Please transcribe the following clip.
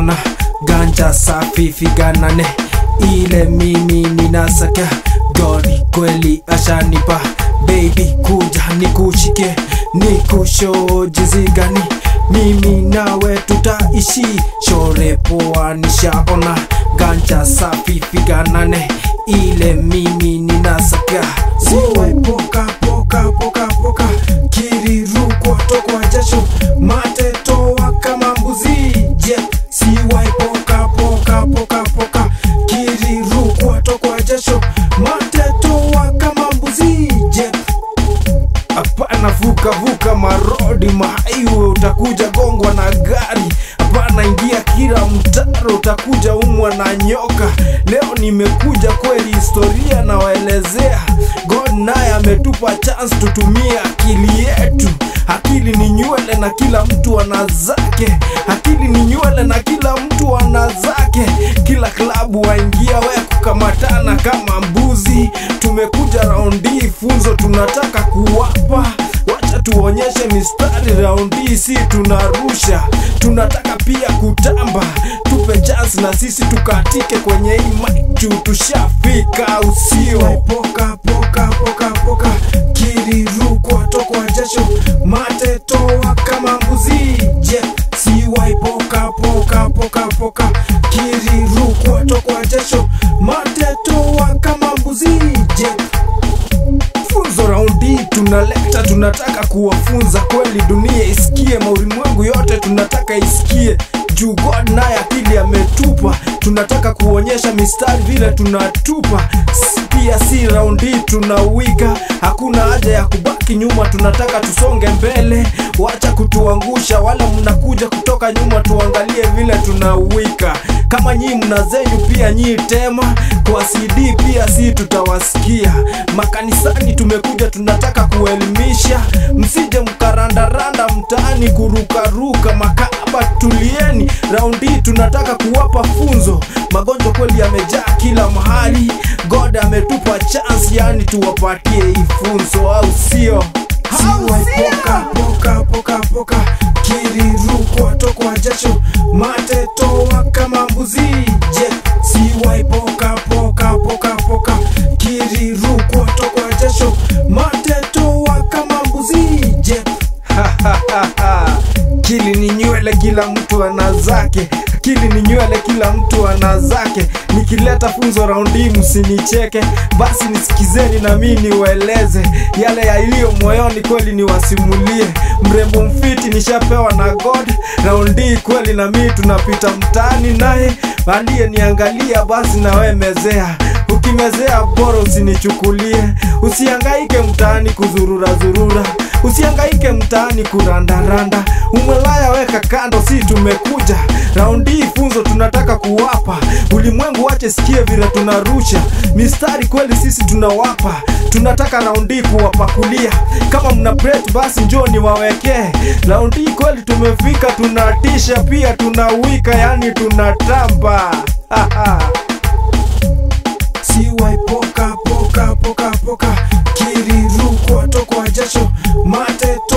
nishaona ganja safi figanane ile mimi ninasaka godi kweli ashanipa baby kuja nikushike nikusho jinsi gani mimi nawe tutaishi shore poa nishaona ganja safi figanane ile mimi ninasaka siwai poka poka poka poka kirirukwa tokwa jasho mate toa kama mbuzi je siwai poka poka poka poka kirirukwa tokwa jasho mate toa kama mbuzi je hapana vuka vuka marodi mahaiwe utakuja gongwa na gari hapana ingia kila mtaro utakuja umwa na nyoka leo nimekuja kweli historia nawaelezea god naye ametupa chance tutumie akili yetu akili ni nywele na kila mtu ana zake akili ni nywele na kila mtu ana zake kila klabu waingia we kukamatana kama mbuzi tumekuja raundi funzo tunataka kuwapa wacha tuonyeshe mistari raundi si tunarusha tunataka pia kutamba tupe chance na sisi tukatike kwenye hii mic juu tushafika usio poka poka poka poka kirirukwa tokwa jasho mate toa kama mbuzi je siwai poka poka poka poka kirirukwa tokwa jasho mate toa kama mbuzi je funzo raundi tunaleta tunataka kuwafunza kweli dunia isikie maulimwengu yote tunataka isikie juu god naye akili ametupa tunataka kuonyesha mistari vile tunatupa S- pia si raundi tunawika hakuna haja ya kubaki nyuma tunataka tusonge mbele wacha kutuangusha wala mnakuja kutoka nyuma tuangalie vile tunawika kama nyii mna zenyu pia nyii tema kwa cd pia si tutawasikia makanisani tumekuja tunataka kuelimisha msije mkarandaranda mtaani kurukaruka makaba tulieni raundi tunataka kuwapa funzo magonjwa kweli yamejaa kila mahali god ametupa chance yani tuwapatie hii funzo au sio siwai poka poka poka poka kirirukwa tokwa jasho mate toa kama mbuzi je siwai poka poka poka poka kirirukwa tokwa jasho mate toa kama mbuzi je kili ni nywele kila mtu ana zake akili ni nywele kila mtu ana zake nikileta funzo raundi msinicheke basi nisikizeni na mi niwaeleze yale yaliyo moyoni kweli niwasimulie mrembo mfiti nishapewa na god raundi kweli na mi tunapita mtaani naye aliyeniangalia basi nawe mezea ukimezea bora usinichukulie usiangaike mtaani kuzurura zurura usiangaike mtaani kurandaranda umelaya weka kando si tumekuja raundi hii funzo tunataka kuwapa ulimwengu wache sikie vile tunarusha mistari kweli sisi tunawapa tunataka raundi hii kuwapakulia kama mna plate basi njoo niwawekee raundi hii kweli tumefika tunatisha pia tunawika yani tunatamba siwai poka poka poka poka kirirukwa tokwa jasho mate